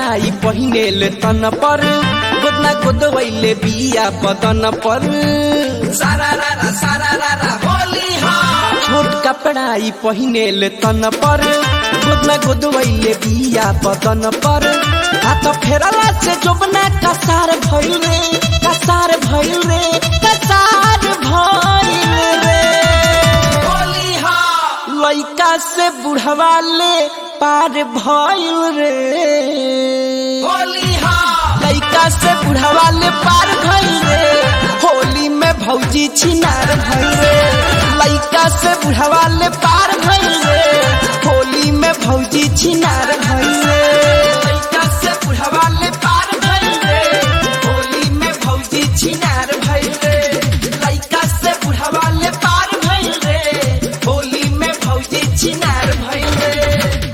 कपड़ाई पहिनेल तन पर गोदना गोदवैले बिया बदन पर सारा रारा सारा रारा होली हा छोट कपड़ाई पहिनेल तन पर गोदना गोदवैले बिया बदन पर हाथ फेरला से जोबना कसार भइल रे कसार भइल रे कसार भइल रे होली हा लइका से बुढ़वा ले पार भइल रे होली हा लइका से बुढ़वा ले पार भइल रे होली में भौजी छिनार भइल रे लइका से बुढ़वा ले पार भइल रे होली में भौजी छिनार भइल रे लइका से बुढ़वा ले पार भइल रे होली में भौजी छिनार भइल रे लइका से बुढ़वा ले पार भइल रे होली में भौजी छिनार भइल रे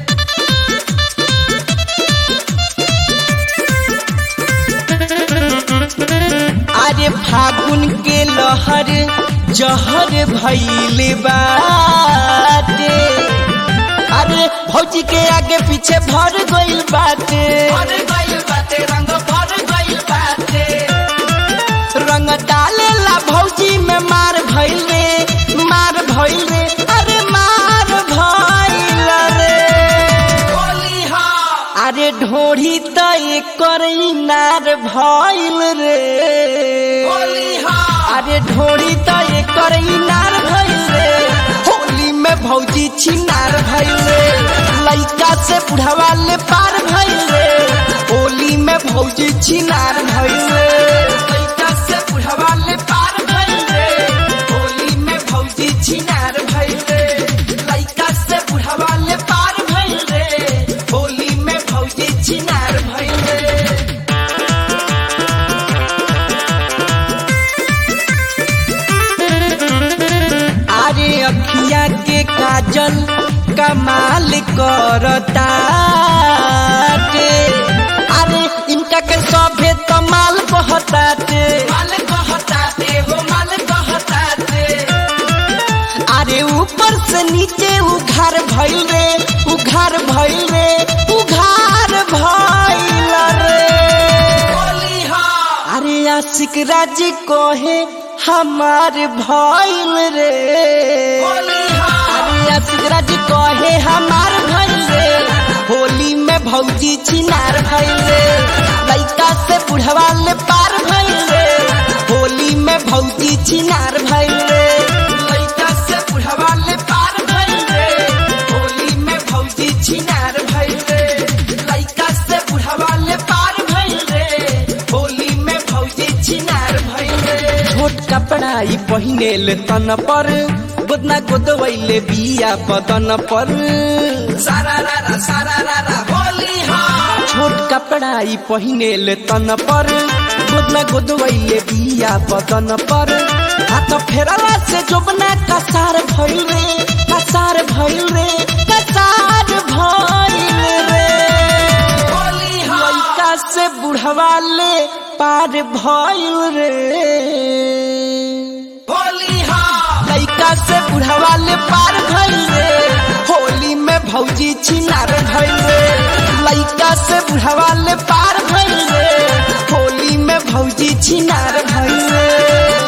अरे फागुन के लहर जहर भैले बाटे अरे भौजी के आगे पीछे भर गइल बाटे भर गइल बाटे रंग भर गइल बाटे रंग डाले ला भौजी में मार भइल रे मार भइल रे अरे मार भइल रे होली हा अरे ढोढ़ी त एकर नार भइल रे होली हा अरे ढोड़ी त एकर इनार भइल रे होली में भौजी छिनार भइल रे लइका से बुढ़वा ले पार भइल रे होली में भौजी छिनार भइल रे लइका से बुढ़वा ले पार भइल रे होली में भौजी छिनार भइल रे लइका से बुढ़वा ले पार भइल रे होली में भौजी छिनार भइल रे अरे अखिया के काजल कमाल करता अरे इनका के सभे तमाल बहताटे माल कहताते हो माल कहताते अरे ऊपर से नीचे उघार भइल रे उघार भइल रे उघार भइल रे होली हा अरे आशिक राज कहे हमार भइल रे होली हा अरे आशिक राज कहे हमार भइल रे होली में भौजी छिनार भइल रे लइका से बुढ़वा ले पार भइल रे होली में भौजी छिनार भइल रे लइका से बुढ़वा ले पार भइल रे होली में भौजी छिनार भइल रे लइका से बुढ़वा ले पार भइल रे होली में भौजी छिनार भइल रे छोट कपड़ाई पहिनेल तन पर गोदना गोदवैले बिया बदन पर सारा रारा सारा रारा होली हा छोट कपड़ाई पहिनेल तन पर गोदना गोदवैले बिया बदन पर हाथ फेरला से जोबना कसार भइल रे कसार भइल रे कसार भइल रे होली हा लइका से बुढ़वा ले पार भइल रे होली हा लइका से बुढ़वा ले पार भइल रे होली में भौजी छिनार भइल रे लइका से बुढ़वा ले पार भइल रे होली में भौजी छिनार भइल रे